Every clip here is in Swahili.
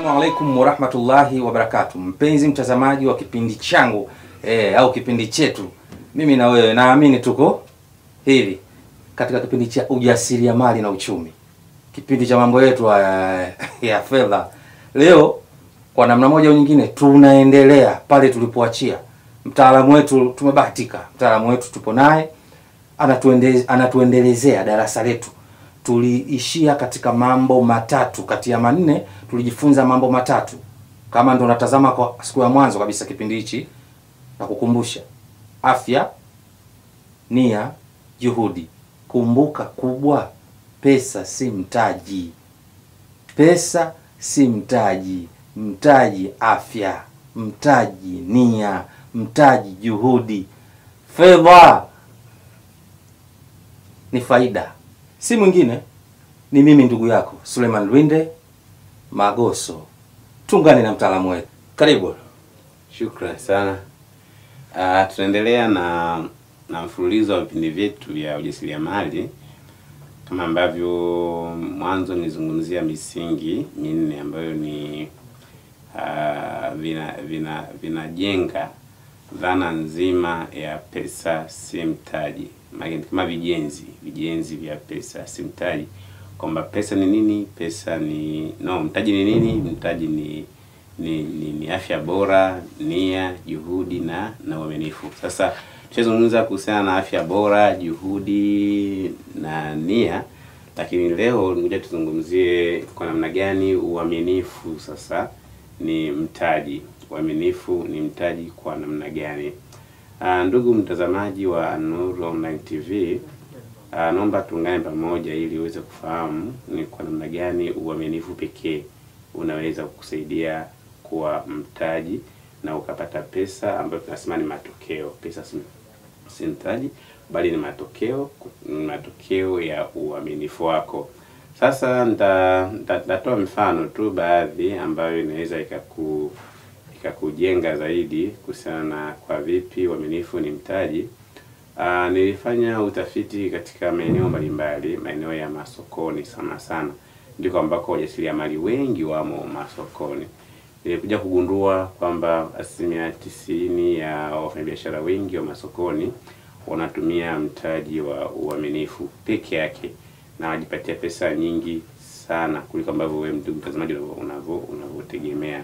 Assalamu alaikum warahmatullahi wabarakatuh, mpenzi mtazamaji wa kipindi changu eh, au kipindi chetu, mimi na wewe naamini tuko hivi katika kipindi cha ujasiriamali na uchumi, kipindi cha mambo yetu ya, ya fedha. Leo kwa namna moja au nyingine tunaendelea pale tulipoachia. Mtaalamu wetu tumebahatika, mtaalamu wetu tupo naye anatuende, anatuendelezea darasa letu. Tuliishia katika mambo matatu kati ya manne, tulijifunza mambo matatu. Kama ndo natazama kwa siku ya mwanzo kabisa kipindi hichi, na kukumbusha afya, nia, juhudi. Kumbuka kubwa, pesa si mtaji, pesa si mtaji. Mtaji afya, mtaji nia, mtaji juhudi. Fedha ni faida, si mwingine, ni mimi ndugu yako Suleiman Lwinde Magoso. Tungane na mtaalamu wetu, karibu. Shukran sana. Uh, tunaendelea na na mfululizo wa vipindi vyetu vya ujasiriamali kama ambavyo mwanzo nilizungumzia misingi minne ambayo ni uh, vina vina vinajenga dhana nzima ya pesa si mtaji, maana kama vijenzi vijenzi vya pesa si mtaji, kwamba pesa ni nini? Pesa ni no, mtaji ni nini? Mtaji ni ni, ni, ni afya bora, nia, juhudi na na uaminifu. Sasa tushazungumza kuhusiana na afya bora, juhudi na nia, lakini leo ngoja tuzungumzie kwa namna gani uaminifu sasa ni mtaji. Uaminifu ni mtaji kwa namna gani? Uh, ndugu mtazamaji wa Nuru Online TV, uh, naomba tuungane pamoja ili uweze kufahamu ni kwa namna gani uaminifu pekee unaweza kukusaidia kuwa mtaji na ukapata pesa ambayo tunasema ni matokeo. Pesa si, si mtaji bali ni matokeo, ni matokeo ya uaminifu wako. Sasa nita- nita- nitatoa mfano tu baadhi ambayo inaweza ikaku ikakujenga zaidi kuhusiana na kwa vipi uaminifu ni mtaji. Uh, nilifanya utafiti katika maeneo mbalimbali, maeneo ya masokoni sana sana, ndiko ambako wajasiriamali wengi wamo masokoni. Nilikuja kugundua kwamba asilimia tisini ya wafanyabiashara wengi wa masokoni wanatumia mtaji wa uaminifu peke yake na wajipatia pesa nyingi sana kuliko ambavyo wewe ndugu mtazamaji unavyo unavyotegemea.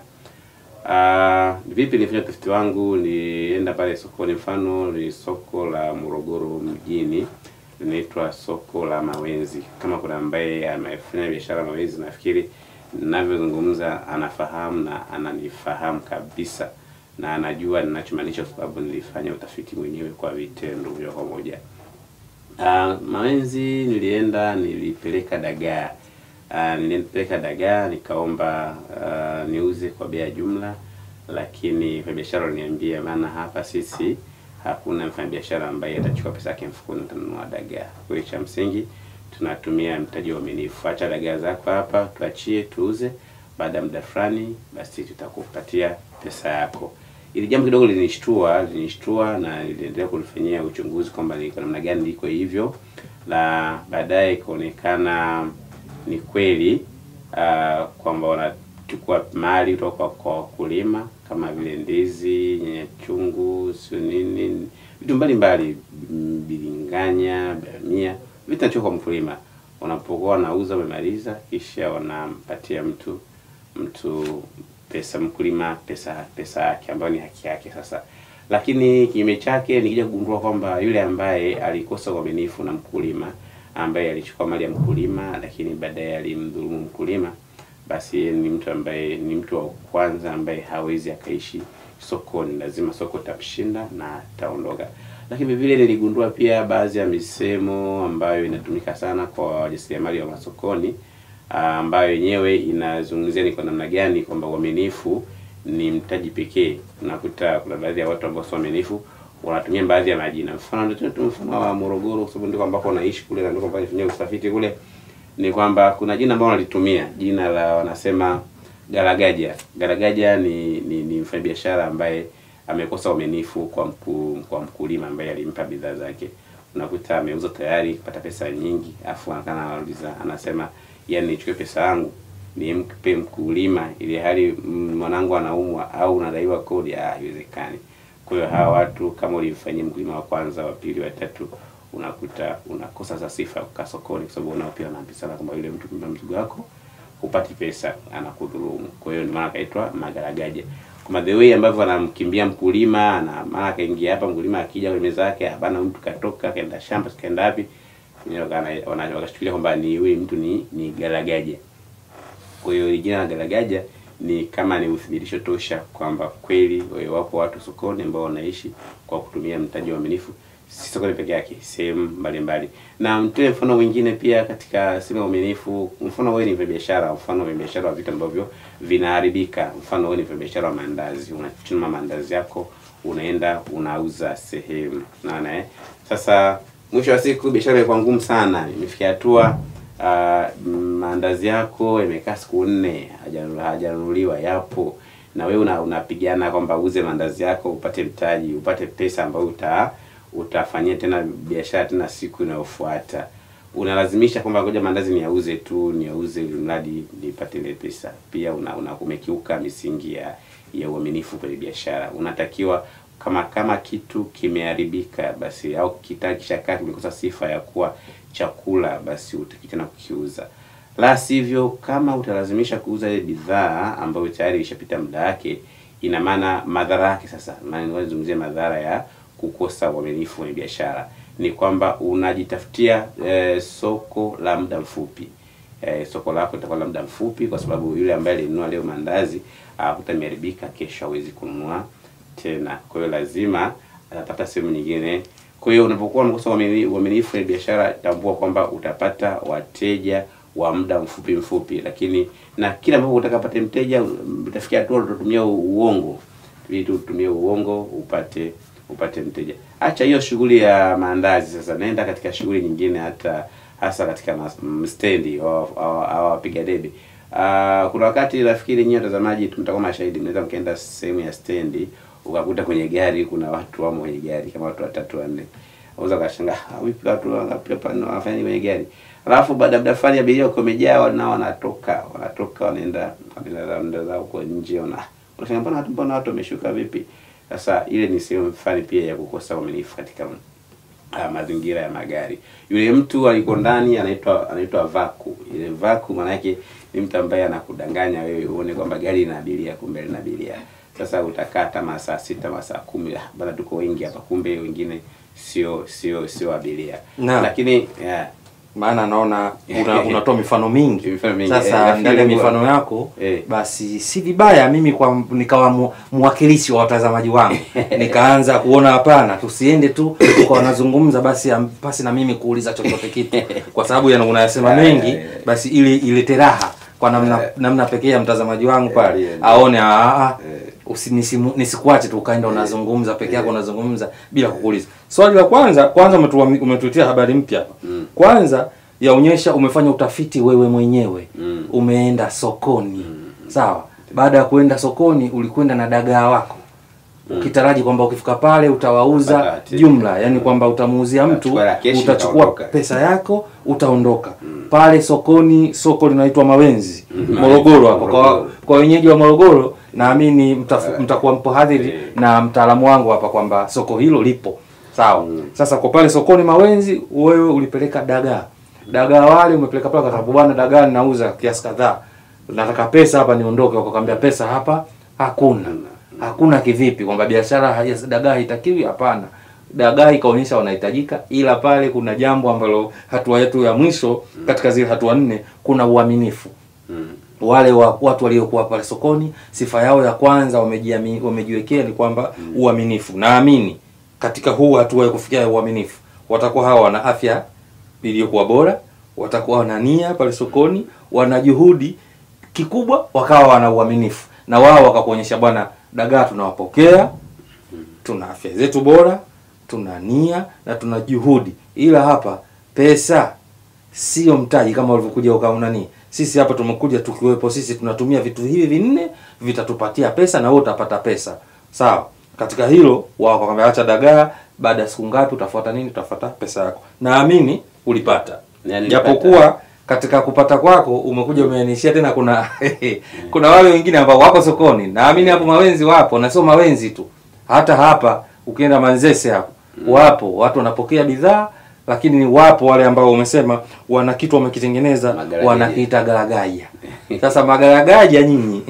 Uh, vipi nilifanya utafiti wangu? Nilienda pale sokoni, mfano ni soko la Morogoro mjini linaitwa soko la Mawenzi. Kama kuna ambaye amefanya biashara Mawenzi, nafikiri ninavyozungumza anafahamu na ananifahamu kabisa na anajua ninachomaanisha, kwa sababu nilifanya utafiti mwenyewe kwa vitendo vya pamoja. Uh, Mawenzi nilienda, nilipeleka dagaa Uh, nilipeleka dagaa nikaomba uh, niuze kwa bei ya jumla, lakini mfanyabiashara aliniambia, maana hapa sisi hakuna mfanyabiashara ambaye atachukua pesa yake mfukoni utanunua dagaa. Kwa hiyo cha msingi tunatumia mtaji wa uaminifu. Acha dagaa zako hapa, tuachie tuuze, baada ya muda fulani, basi tutakupatia pesa yako. Ili jambo kidogo linishtua, linishtua na niliendelea kulifanyia uchunguzi kwamba ni kwa namna gani liko hivyo, na baadaye ikaonekana ni kweli uh, kwamba wanachukua mali kutoka kwa wakulima kama vile ndizi, nyanya chungu, sio nini, vitu mbalimbali, bilinganya, bamia, vitu vinachukua kwa mkulima. Wanapokuwa wanauza, wamemaliza, kisha wanampatia mtu mtu pesa, mkulima pesa pesa yake ambayo ni haki yake. Sasa lakini kinyume chake, nikija kugundua kwamba yule ambaye alikosa uaminifu na mkulima ambaye alichukua mali ya mkulima lakini baadaye alimdhulumu mkulima, basi yeye ni mtu ambaye ni mtu wa kwanza ambaye hawezi akaishi sokoni, lazima soko tamshinda na ataondoka. Lakini vile niligundua pia baadhi ya misemo ambayo inatumika sana kwa wajasiriamali wa masokoni, ambayo yenyewe inazungumzia ni kwa namna gani kwamba uaminifu ni mtaji pekee. Unakuta kuna baadhi ya watu ambao sio waaminifu wanatumia baadhi ya majina. Mfano ndio tu mfano wa Morogoro, kwa sababu ndiko ambako naishi kule na ndiko ambako nifanyia utafiti kule, ni kwamba kuna jina ambalo wanalitumia jina la wanasema garagaja. Garagaja ni ni, ni mfanyabiashara ambaye amekosa uaminifu kwa mku, kwa mkulima ambaye alimpa bidhaa zake. Unakuta ameuza tayari kupata pesa nyingi, afu anakana anauliza anasema, yani nichukue pesa yangu nimpe mkulima ili hali mm, mwanangu anaumwa au unadaiwa kodi, ah, haiwezekani. Kwa hiyo hawa watu kama ulimfanyia mkulima wa kwanza, wa pili, wa tatu, unakuta unakosa sasa sifa ya kukaa sokoni, kwa sababu unao pia wanaambizana kwamba yule mtu kumbe mzigo wako hupati pesa, anakudhulumu. Kwa hiyo ndio maana akaitwa magaragaja. Kwa the way ambavyo anamkimbia mkulima, na maana akaingia hapa, mkulima akija kwenye meza yake, hapana, mtu katoka kaenda shamba, kaenda wapi, wenyewe wakana- wana- wakachukulia kwamba ni huyu mtu ni ni garagaja. Kwa hiyo hili jina la garagaja ni kama ni uthibitisho tosha kwamba kweli wewe wapo watu sokoni ambao wanaishi kwa kutumia mtaji wa uaminifu, si sokoni peke yake, sehemu mbalimbali. Na mtoe mfano mwingine pia katika sehemu ya uaminifu. Mfano wewe ni biashara, mfano wa biashara wa vitu ambavyo vinaharibika. Mfano wewe ni biashara wa mandazi, unachuma mandazi yako unaenda unauza sehemu, unaona eh? Sasa mwisho wa siku biashara imekuwa ngumu sana, imefikia hatua uh, maandazi yako yamekaa siku nne hajanu- hajanunuliwa, yapo na wewe una, unapigana kwamba uuze maandazi yako upate mtaji upate pesa ambayo uta utafanyia tena biashara tena siku inayofuata. Unalazimisha kwamba ngoja maandazi niyauze tu niyauze ili mradi nipate ile pesa. Pia una, una umekiuka misingi ya ya uaminifu kwenye biashara. Unatakiwa kama kama kitu kimeharibika basi au kita kishakaa kimekosa sifa ya kuwa chakula basi utaki tena kukiuza. La sivyo, kama utalazimisha kuuza ile bidhaa ambayo tayari ishapita muda wake, ina maana madhara yake sasa, maana nazungumzia madhara ya kukosa uaminifu kwenye biashara ni kwamba unajitafutia eh, soko la muda mfupi. Eh, soko lako litakuwa la muda mfupi, kwa sababu yule ambaye alinunua leo mandazi akuta imeharibika, kesho hawezi kununua tena. Kwa hiyo lazima atapata sehemu nyingine. Kwa hiyo unapokuwa unakosa uamini- uaminifu kwenye biashara, tambua kwamba utapata wateja wa muda mfupi mfupi, lakini na kila ambapo utakapata mteja utafikia hatua utatumia uongo ili tu utumie uongo upate upate mteja. Acha hiyo shughuli ya maandazi sasa, nenda katika shughuli nyingine, hata hasa katika mas- m- stendi au au- au wapiga debe. Ah, kuna wakati nafikiri nyinyi watazamaji mtakuwa mashahidi, mnaweza mkaenda sehemu ya stendi ukakuta kwenye gari kuna watu wamo kwenye gari kama watu watatu wanne, unaweza ukashangaa "Ah, vipi watu wangapi hapa na wanafanya nini kwenye gari? Alafu baada ya muda fulani abiria wako wamejaa, nao wanatoka wanatoka wanaenda wanaenda zao- wanaenda zao huko nje, wana unashangaa mbona watu mbona watu wameshuka vipi? Sasa ile ni sehemu fulani pia ya kukosa uaminifu katika uh, mazingira ya magari. Yule mtu aliko ndani anaitwa anaitwa vaku. Ile vaku maana yake ni mtu ambaye anakudanganya wewe uone kwamba gari ina abiria, kumbe lina abiria. Sasa utakaa hata masaa sita masaa kumi, ah, bana tuko wengi hapa, kumbe wengine sio sio sio abiria. Naam. Lakini yeah, maana naona una, unatoa mifano mingi. Mifano mingi. Eh, Sasa nafikiri ndani ya kwa- mifano yako Eh. basi si vibaya mimi kwa nikawa mu, mwakilishi wa watazamaji wangu nikaanza kuona hapana, tusiende tu kwa wanazungumza basi am- pasi na mimi kuuliza chochote kitu, kwa sababu yana unayasema Eh, mengi eh. basi ili ilete raha kwa namna Eh. namna pekee ya mtazamaji wangu pale Eh, eh. aone ah, ah, Eh. usi- nisimu- nisikuache tu ukaenda unazungumza peke yako unazungumza bila kukuuliza. Swali la kwanza kwanza umetuami- umetuletea habari mpya hapa. Mm. Kwanza yaonyesha umefanya utafiti wewe mwenyewe Mm. umeenda sokoni sawa. Baada ya kuenda sokoni ulikwenda na dagaa wako ukitaraji kwamba ukifika pale utawauza Utapata wateja. jumla, yani kwamba utamuuzia mtu, Utachukua la keshi, utachukua utaondoka. pesa yako utaondoka pale sokoni. Soko linaitwa Mawenzi Mm. Morogoro hapo. Kwa, Morogoro. kwa wenyeji wa Morogoro naamini mtaf- Eh. mtakuwa mpo hadhiri Eh. na mtaalamu wangu hapa kwamba soko hilo lipo sawa. Mm. Sasa kwa pale sokoni Mawenzi, wewe ulipeleka dagaa, dagaa wale umepeleka pale, kwa sababu bwana, dagaa ninauza kiasi kadhaa, nataka pesa hapa niondoke. Wakakwambia pesa hapa hakuna. Hakuna kivipi? Kwamba biashara ya dagaa haitakiwi? Hapana, dagaa ikaonyesha wanahitajika, ila pale kuna jambo ambalo hatua yetu ya mwisho katika zile hatua nne, kuna uaminifu mm. wale wa, watu waliokuwa pale sokoni, sifa yao ya kwanza wamejiami, wamejiwekea ni kwamba uaminifu. Naamini katika huu hatua ya kufikia ya uaminifu, watakuwa hawa wana afya iliyokuwa bora, watakuwa wana nia pale sokoni, wana juhudi kikubwa, wakawa wana uaminifu na wao wakakuonyesha, bwana, dagaa tunawapokea, tuna afya zetu bora, tuna nia na tuna juhudi, ila hapa pesa sio mtaji kama ulivyokuja ukaunani. Sisi hapa tumekuja tukiwepo sisi tunatumia vitu hivi vinne vitatupatia pesa na wewe utapata pesa. Sawa. Katika hilo wao wakamwambia acha dagaa, baada ya siku ngapi utafuata nini? Utafuata pesa yako. Naamini ulipata. Na nilipata. Japokuwa katika kupata kwako umekuja umeanishia tena kuna kuna wale wengine ambao wako sokoni naamini hapo mawenzi wapo na sio mawenzi tu hata hapa ukienda manzese hapo wapo watu wanapokea bidhaa lakini wapo wale ambao umesema wana kitu wamekitengeneza Magaragaja. wanakiita garagaja sasa magaragaja nyinyi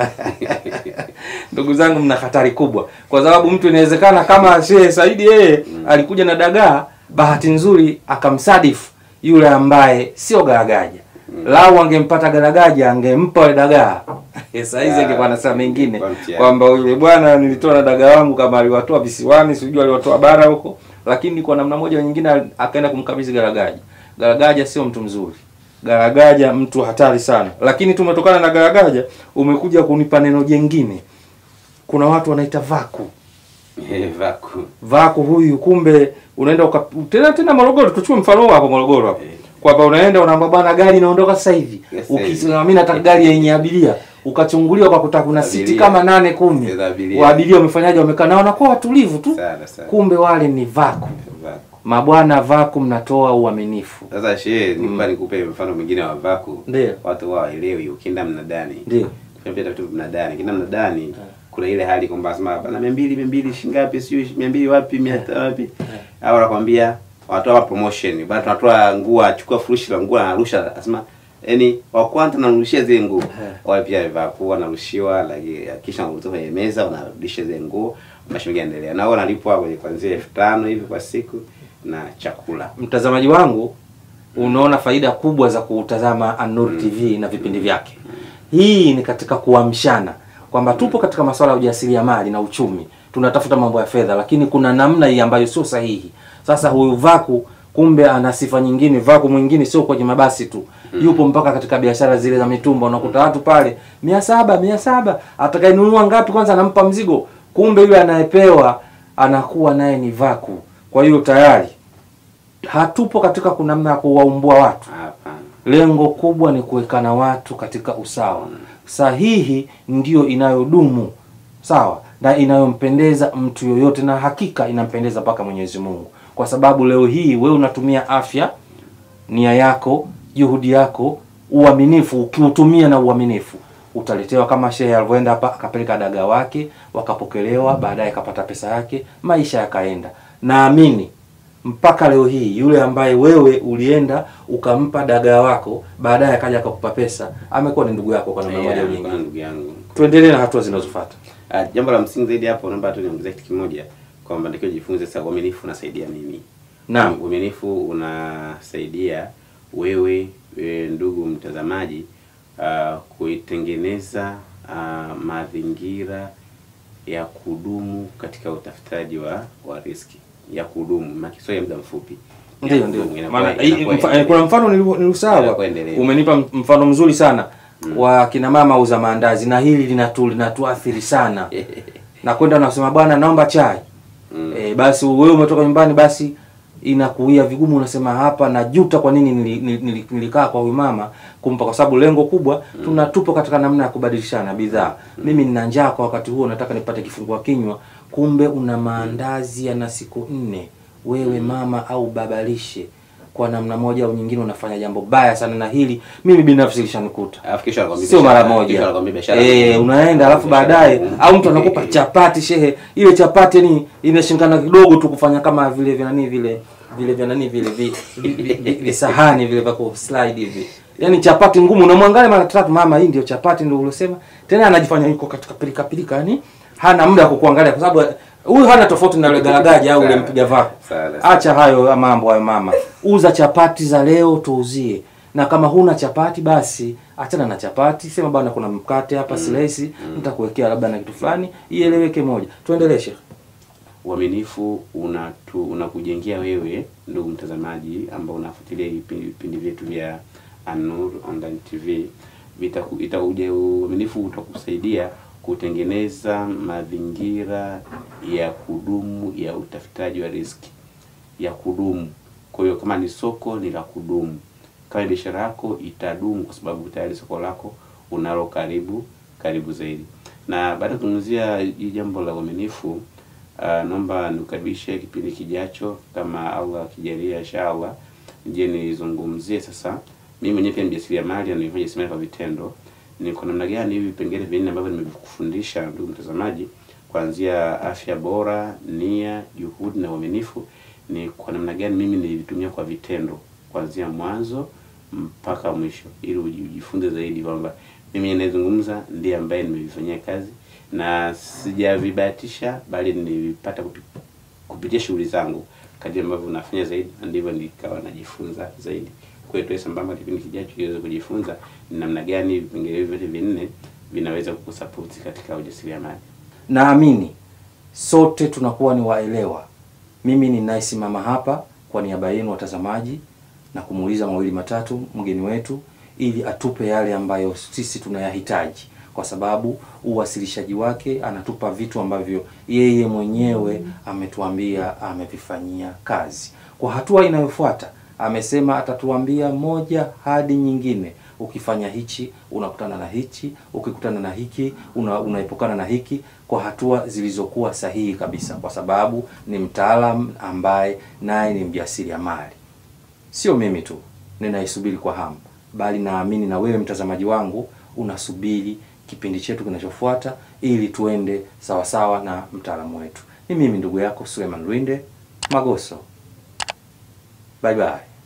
ndugu zangu mna hatari kubwa kwa sababu mtu inawezekana kama Sheikh Saidi yeye alikuja na dagaa bahati nzuri akamsadifu yule ambaye sio garagaja lau angempata garagaja angempa yule dagaa saizi Ah, angekuwa anasema mengine kwa mtihani. kwamba yule bwana nilitoa na dagaa wangu kama aliwatoa visiwani sijui aliwatoa bara huko lakini kwa namna moja au nyingine al- akaenda kumkabidhi garagaja garagaja sio mtu mzuri garagaja mtu hatari sana lakini tumetokana na garagaja umekuja kunipa neno jengine kuna watu wanaita vaku Eh, vaku vaku huyu kumbe unaenda uka, tena tena Morogoro tuchukue mfano huu hapo Morogoro hapo Eh. kwamba unaenda unaambia bwana gari inaondoka sasa hivi Yes, sasa hivi. ukisema mimi nataka gari yenye abiria ukachunguliwa kwa kuta kuna siti Abiria. kama nane kumi Za abiria. wa abiria wamefanyaje wamekaa na wanakuwa watulivu tu sana sana kumbe wale ni vaku vaku mabwana vaku mnatoa uaminifu sasa shehe nikupa nikupe mfano mwingine wa vaku Ndio. watu wao waelewi ukienda mnadani ndio Kufanya vitu mnadani ukienda mnadani kuna ile hali kwamba sema bana mia mbili mia mbili shingapi sio mia mbili wapi mia tano wapi au wanakwambia wanatoa promotion bana tunatoa nguo achukua furushi la nguo anarusha anasema yani wa kwanza narushia zile nguo wale pia vaku wanarushiwa lakini kisha wanarudia kwenye meza wanarudisha zile nguo mashughuli yanaendelea na wao wanalipwa kwenye kuanzia elfu tano hivi kwa siku na chakula mtazamaji wangu unaona faida kubwa za kutazama An-Nur TV na vipindi vyake. Hii ni katika kuamshana kwamba tupo katika masuala ya ujasiriamali na uchumi, tunatafuta mambo ya fedha, lakini kuna namna hii ambayo sio sahihi. Sasa huyu Vaku kumbe ana sifa nyingine. Vaku mwingine sio kwenye mabasi tu, yupo mpaka katika biashara zile za mitumba. Unakuta watu pale mia saba mia saba atakayenunua ngapi kwanza anampa mzigo, kumbe yule anayepewa anakuwa naye ni Vaku. Kwa hiyo tayari hatupo katika kunamna ya kuwaumbua watu. hapana Lengo kubwa ni kuwekana watu katika usawa. Sahihi ndiyo inayodumu sawa na inayompendeza mtu yoyote, na hakika inampendeza mpaka Mwenyezi Mungu, kwa sababu leo hii wewe unatumia afya, nia yako, juhudi yako, uaminifu. Ukiutumia na uaminifu utaletewa, kama shehe alivyoenda hapa akapeleka dagaa wake, wakapokelewa, baadaye akapata pesa yake, maisha yakaenda. Naamini mpaka leo hii yule ambaye wewe ulienda ukampa dagaa wako baadaye akaja akakupa pesa amekuwa ni ndugu yako kwa namna moja au Yeah, kwa nyingine. ndugu yangu Tuendelee na hatua zinazofuata. Ah, jambo la msingi zaidi hapo naomba tu niongezee kitu kimoja kwamba ndio jifunze sasa uaminifu unasaidia nini Naam. uaminifu unasaidia wewe, wewe ndugu mtazamaji uh, kuitengeneza uh, mazingira ya kudumu katika utafutaji wa wa riski ya kudumu makisio ya muda mfupi Ya Ndio ndio. kudumu, inakuwa- Maana hii- inakuwa mfa- endelevu. kuna mfano niliu- nilisahau. Inakuwa endelevu. Umenipa m- mfano mzuri sana wa kina mama uza maandazi na hili linatu linatuathiri sana. na kwenda unasema bwana naomba chai. Mm. E, basi wewe umetoka nyumbani basi inakuia vigumu, unasema hapa najuta kwa nini nili- nili- nili- nilikaa kwa huyu mama kumpa, kwa sababu lengo kubwa tunatupo katika namna ya kubadilishana bidhaa. Mimi nina njaa kwa wakati huo, nataka nipate kifungua kinywa, kumbe una maandazi yana siku nne. Wewe mama au babalishe kwa namna moja au nyingine unafanya jambo baya sana, na hili mimi binafsi lishanikuta Alafu kesho anakwambia sio mara biashara- kesho moja anakwambia biashara eh, ngumu. unaenda alafu Biashara baadaye ngumu. au mtu anakupa chapati shehe, ile chapati ni inashindana kidogo tu kufanya kama vile vya nani vile vile vya nani vile vi- vi- vi- vi- visahani vile vya ku slide hivi, yani chapati ngumu. Unamwangalia mara tatu, mama, hii ndio chapati ndio ulosema. Tena anajifanya yuko katika pilika pilika, yani hana muda wa kukuangalia kwa sababu huyu hana tofauti na yule garagaji au yule mpiga vako. Sawa, sawa. Acha hayo mambo hayo mama, uza chapati za leo tuuzie, na kama huna chapati basi achana na chapati, sema bwana, kuna mkate hapa slice, nitakuwekea labda na kitu fulani, ieleweke moja. Tuendelee Sheikh. uaminifu unatu unakujengea wewe ndugu mtazamaji ambao unafuatilia vipindi vipindi vyetu vya An-Nur Online TV vitaku- ita- uje- uaminifu utakusaidia kutengeneza mazingira ya kudumu ya utafutaji wa riziki ya kudumu. Kwa hiyo kama ni soko ni la kudumu, kama ni biashara yako itadumu, kwa sababu tayari soko lako unalo karibu karibu zaidi. Na baada ya kuzungumzia hii jambo la uaminifu, uh, naomba nikukaribishe kipindi kijacho, kama Allah akijalia, inshallah, je nizungumzie sasa mimi mwenyewe pia ni mjasiriamali na nilifanya jasiriamali kwa vitendo. Ni kwa namna gani hivi vipengele vinne ambavyo nimekufundisha ndugu mtazamaji, kuanzia afya bora, nia, juhudi na uaminifu, ni kwa namna gani mimi nilivitumia kwa vitendo kuanzia mwanzo mpaka mwisho, ili uji- ujifunze zaidi kwamba mimi ninayezungumza ndiye ambaye nimevifanyia kazi na sijavibahatisha, bali nilivipata kupi- kupitia shughuli zangu. Kadri ambavyo nafanya zaidi, ndivyo nikawa najifunza zaidi. Kwa hiyo tuwe sambamba kipindi kijacho kiweze kujifunza ni namna gani vipengele hivi vyote vinne vinaweza kukusapoti katika ujasiriamali. Naamini sote tunakuwa ni waelewa. Mimi ninayesimama hapa kwa niaba yenu watazamaji na kumuuliza mawili matatu mgeni wetu ili atupe yale ambayo sisi tunayahitaji, kwa sababu uwasilishaji wake anatupa vitu ambavyo yeye mwenyewe ametuambia amevifanyia kazi. Kwa hatua inayofuata amesema atatuambia moja hadi nyingine. Ukifanya hichi unakutana na hichi, ukikutana na hiki una, unaepukana na hiki, kwa hatua zilizokuwa sahihi kabisa, kwa sababu ni mtaalam ambaye naye ni mjasiriamali. Sio mimi tu ninaisubiri kwa hamu, bali naamini na wewe mtazamaji wangu unasubiri kipindi chetu kinachofuata ili tuende sawasawa na mtaalamu wetu. Ni mimi ndugu yako Suleiman Lwinde Magoso. Bye bye.